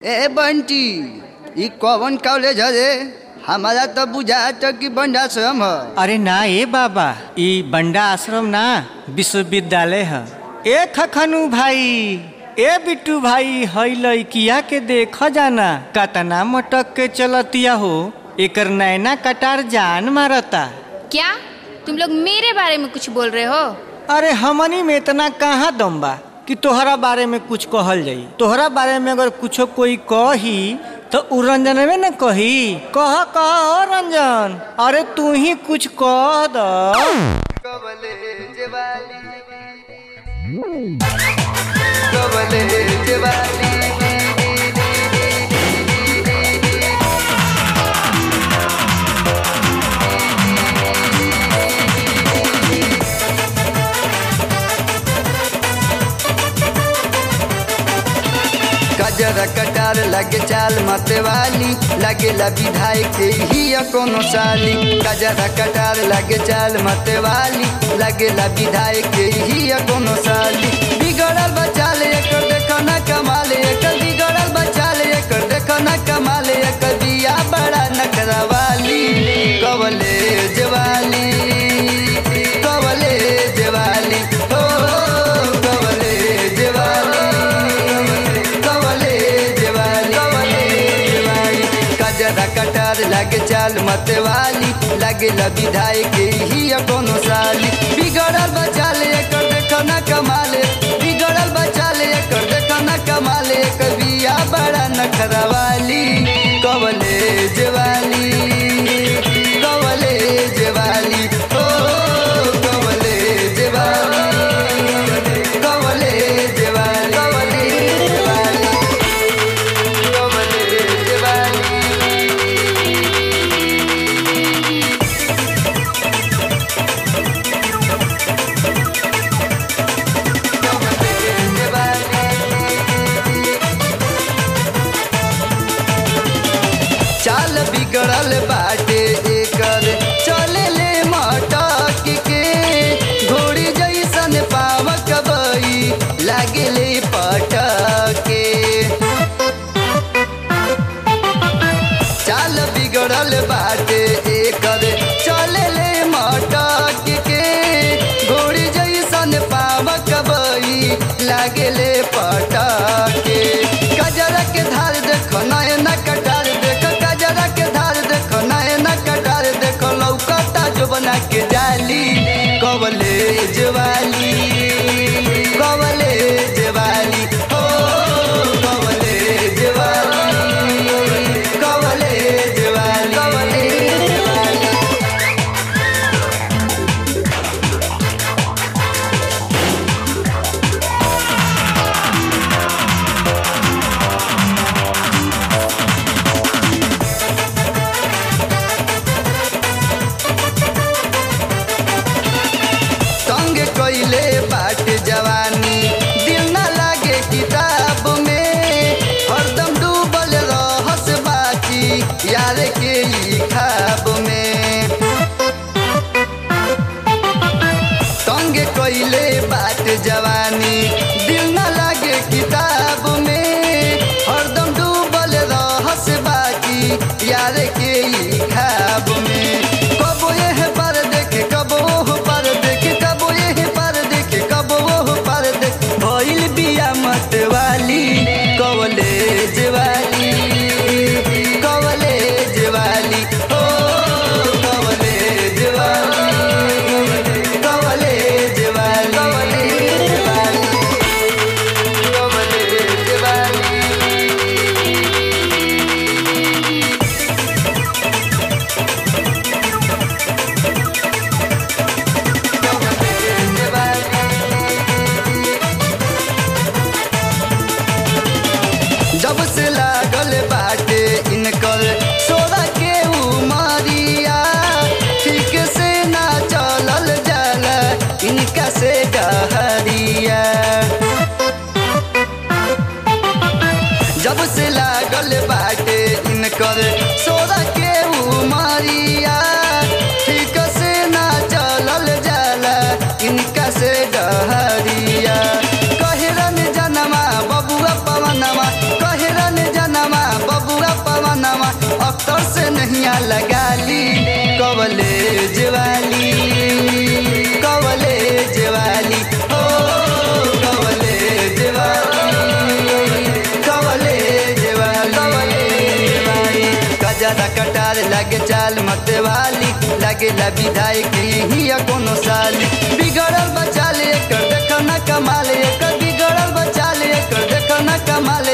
ए बंटी ई कौन कॉलेज है रे हमारा तो बुझात कि बंडाश्रम है अरे ना ए बाबा ई बंडा आश्रम ना विश्वविद्यालय है ए खखनू भाई ए बिट्टू भाई हई लइकिया के देख जाना कतना मटक के चलतिया हो एकर नैना कटार जान मारता क्या तुम लोग मेरे बारे में कुछ बोल रहे हो अरे हमनी में इतना कहाँ दम बा कि तोहरा बारे में कुछ कहल जाई तोहरा बारे में अगर कुछो कोई कही तो उ रंजन में न कही कह कह ओ रंजन अरे तू ही कुछ कह द कवलेज वाली कवलेज वाली गजरा कटार लगे चाल मत वाली लगे विधायक ही कोनो साली गजरा कटार लगे चाल मत वाली लगे विधायक ही कोनो साली बिगड़ल बचाल एकर देखो ना कमाल एकर बिगड़ल बचाल एकर देखो ना कमाल एकर बिया बड़ा नखरा वाली कवले जवाली कवले जवाली हो कवले जवाली कवले जवाली कवले जवाली कजरा कटार लगे चाल मत वाली लगे विधायक ही कोनो साली बिगड़ल बचाल एकर देखो ना कमाल बिगड़ल बचाल एकर देखो ना कमाल एकर बिया बड़ा नखरा वाली कवले जवाली कवले जवाली ओ कवले जवाली कवले जवाली कवले जवाली कवले जवाली कवले जवाली चाल बिगड़ल बाटे एकर चले ले मटक के घोड़ी जैसन पावक बई लागे ले पटके चाल बिगड़ल बाटे एकर चले ले मटक के घोड़ी जैसन पावक बई लागे ले पटके गजरा के धार देखो नयना कटार देखो गजरा के धार देखो नयना कटार देखो लौकता जो बना के जाली कवले जवाली कवले जवाली हो कवले जवाली कवले जवाली कवले जवाली संग कइले बाट जवानी दिल न लागे किताब में हरदम डूबल रहस बाची यार के ई खाब में संग कइले बाट जवानी दिल न लागे किताब में हरदम डूबल रहस बाकी यार के ई खाब में कबो यह पर देखे कबो ओह पर देखे कबो यह पर देखे कबो ओह पर देखे भइल बिया मत वाली कवले जवाली कवले जवाली ओ कवले जवाली कवले जवाली कवले जवाली कवले जवाली जब से लागल बाटे इनकर सोरा के उमरिया ठीक से ना चलल जाला इनका से डहरिया जब से लागल बाटे इनकर सोरा के उमरिया ठीक से ना चलल जाला इनका से डहरिया कहरन जनमा बबुआ पवनमा कहरन जना जिया कटार लगे चाल मते वाली लगे ला विधायक ही कोनो साली बिगड़ल बचाल एकर देख न कमाल एकर बिगड़ल बचाल एकर देख न कमाल